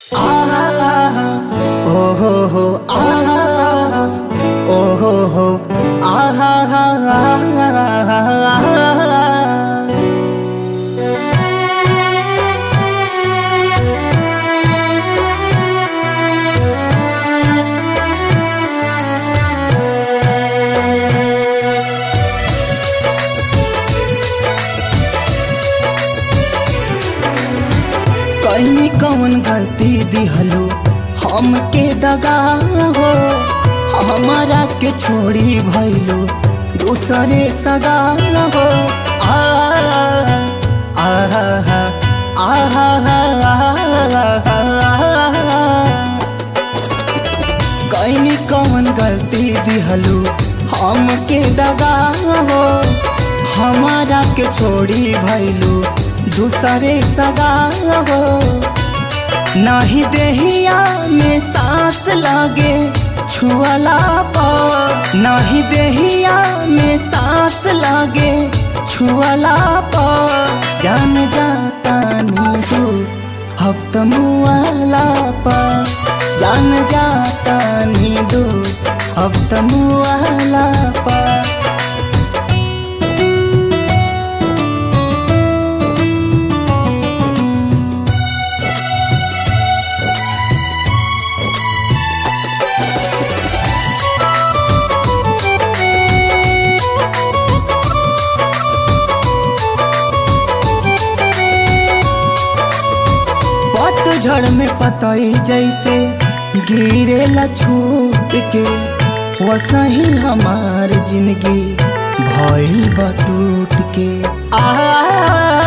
कहीं कौन गलती दिहलो हमके दगा हो हमारा के छोड़ी भइलो दूसरे सगा हो आ आहा आहा कहीं कौन गलती दिहलो हमके दगा हो हमारा के छोड़ी भइलो दूसरे सगा हो नाही देहिया में सांस लागे छुअला पर नाही देहिया में सांस लागे छुअला पर जान जाता नीजू हफ्त मुआला पर जान जाता नीदू हफ्त मुआला पर पतझड़ में पतई जैसे गिरेला छूट के वसही हमार जिंदगी भइल बटूट के आ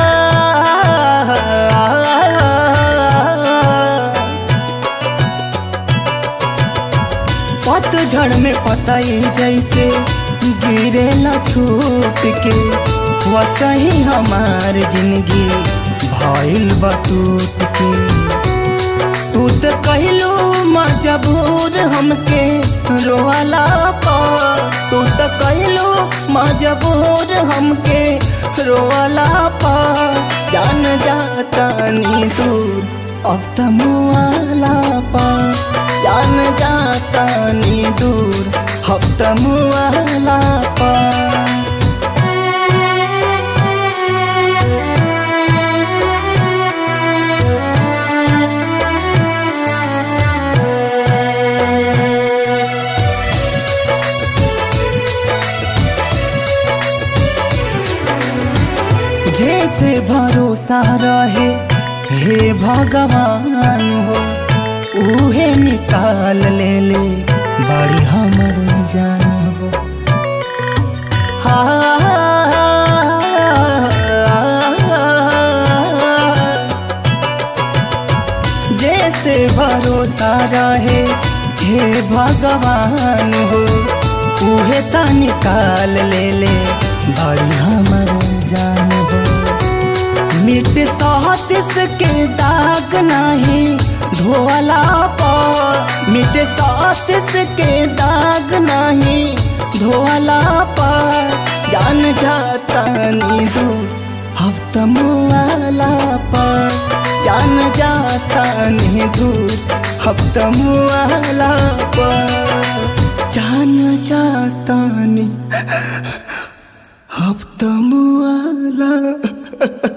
पतझड़ में पतई जैसे गिरेला छूट के वसही हमार जिंदगी भइल बटूट के तू तो कहलू मजबूर हमके रोवाला पर तू तो कहलू मजबूर हमके रोवाला पर जान जाता नी दूर अब त मुआला पर जान जाता नी दूर अब त मुआला पर जैसे भरोसा रहे हे भगवान हो उहे निकाल ले ले बड़ी हमर जान हो जैसे भरोसा रहे हे भगवान हो उहे ता निकाल ले ले बड़ी हमर जान हो मिट सहतिस के दाग नहीं धोला पर मिट सहतिस के दाग नहीं धोला पर जान जाता नी दूर हफ्त मुआला पर जान जाता नी दूर हफ्त मुआला पर जान जाता नी हफ्त मुआला